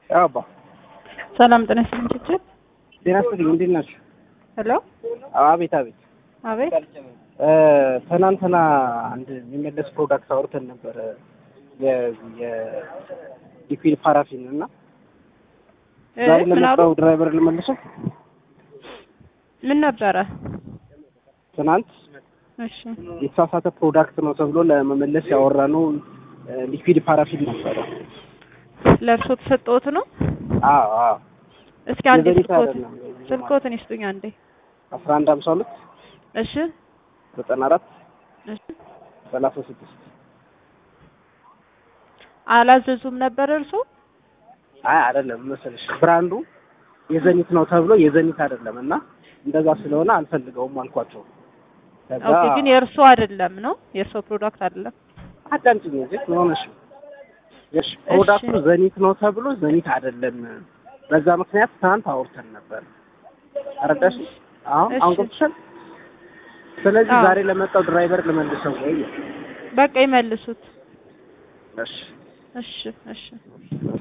ያው አባ ሰላም ጤና ይስጥልኝ ችችል ጤና ይስጥልኝ እንዴት ናችሁ? ሄሎ አቤት አቤት አቤት እ ትናንትና አንድ የሚመለስ ፕሮዳክት አውርተን ነበረ የሊኩዊድ ፓራፊን እና እ ዛሬ ምን አሉ ለመጣው ድራይቨር ልመልሰው ምን ነበረ ትናንት እሺ የተሳሳተ ፕሮዳክት ነው ተብሎ ለመመለስ ያወራነው ሊኩዊድ ፓራፊን ነበረ። ለእርሶ ተሰጠዎት ነው አዎ አዎ እስኪ አንዴ የዘሪት ስልኮት አይደለም። ስልኮትን ይስጡኝ አንዴ አስራ አንድ ሀምሳ ሁለት እሺ ዘጠና አራት እሺ ሰላሳ ስድስት አላዘዙም ነበር እርሶ አይ አይደለም መሰለሽ ብራንዱ የዘኒት ነው ተብሎ የዘኒት አይደለም እና እንደዛ ስለሆነ አልፈልገውም አልኳቸው። ከዛ ኦኬ ግን የእርሶ አይደለም ነው የእርሶ ፕሮዳክት አይደለም አዳምጪኝ እንጂ ምን ሆነሽ ነው? እሺ ፕሮዳክቱ ዘኒት ነው ተብሎ ዘኒት አይደለም። በዛ ምክንያት ትናንት አውርተን ነበር። አረዳሽ? አሁን እሺ። አሁን ገብቶሻል? ስለዚህ አዎ። ዛሬ ለመጣው ድራይቨር ልመልሰው ወይ? በቃ ይመልሱት እሺ እሺ እሺ